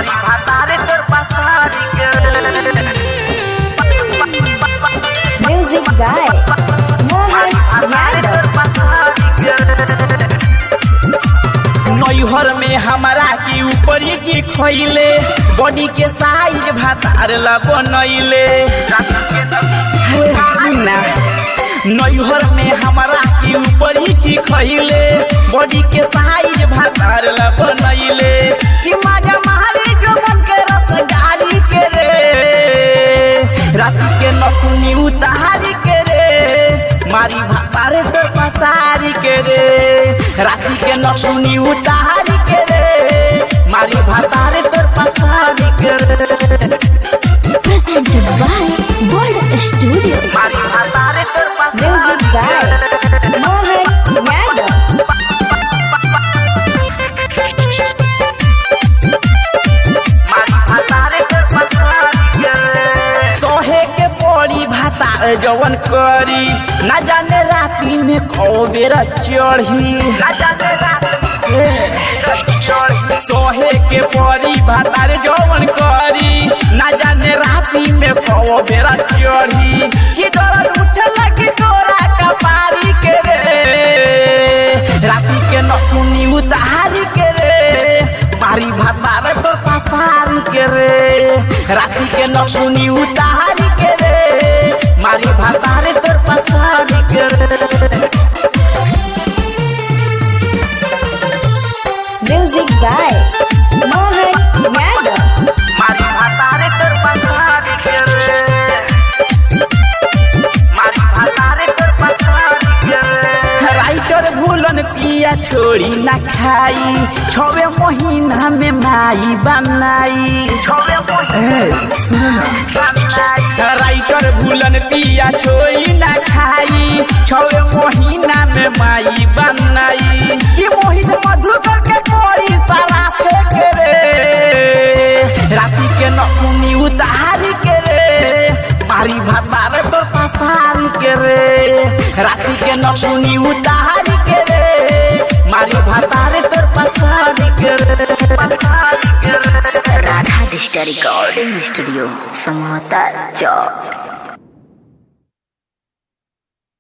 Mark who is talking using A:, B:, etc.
A: मारी भातारे तोर पसारी के
B: Music guy. Mohan Yadav.
A: नैहर में हमारा की ऊपरी की खैले बॉडी के साइज भातार ला बनैले नैहर में हमारा की ऊपरी की खैले बॉडी के साइज भातार ला बनैले कि माजा मारी जो मन के रस डाली के रे रात के नकुनी उतारी के रे मारी भातारे तो पसारी के रे राती के नकुनी उतारी के रे मारी भातारे तो पसारी के रे
B: Presented by World Studio.
A: मारी भातारे तो
B: Music guy. Mohan Yadav.
A: सोहे के पड़ी भातार जवन करी ना जाने राती में खो बेरा चढ़ी ना जाने सोहे के पड़ी भातार जवन करी ना जाने राती में खो बेरा चढ़ी कि दर्द उठे लगी तोरा कपारी के रे राती के नथुनी उतारी के रे मारी भातार तो पसारी के रे राती के नथुनी उतारी के रे मारी भातार तो पसारी के रे
B: Music guy. Mohan Yadav.
A: मारी भातारे तोर पसारी के रे मारी भातारे तोर पसारी के रे राइटर भूलन पिया छोड़ी ना खाई छवे महीना में माई बनाई छवे राइटर भूलन पिया छोड़ी ना खाई छवे महीना में माई बनाई कि मोहित मधुकर के कोई सारा फेंक रे राती के नकुनी उतारी के रे मारी भातार तो पसारी के रे राती के नकुनी उतारी के रे मारी भातार तो पसारी के रे पसारी के रे
C: Radha digital recording studio Samota चौक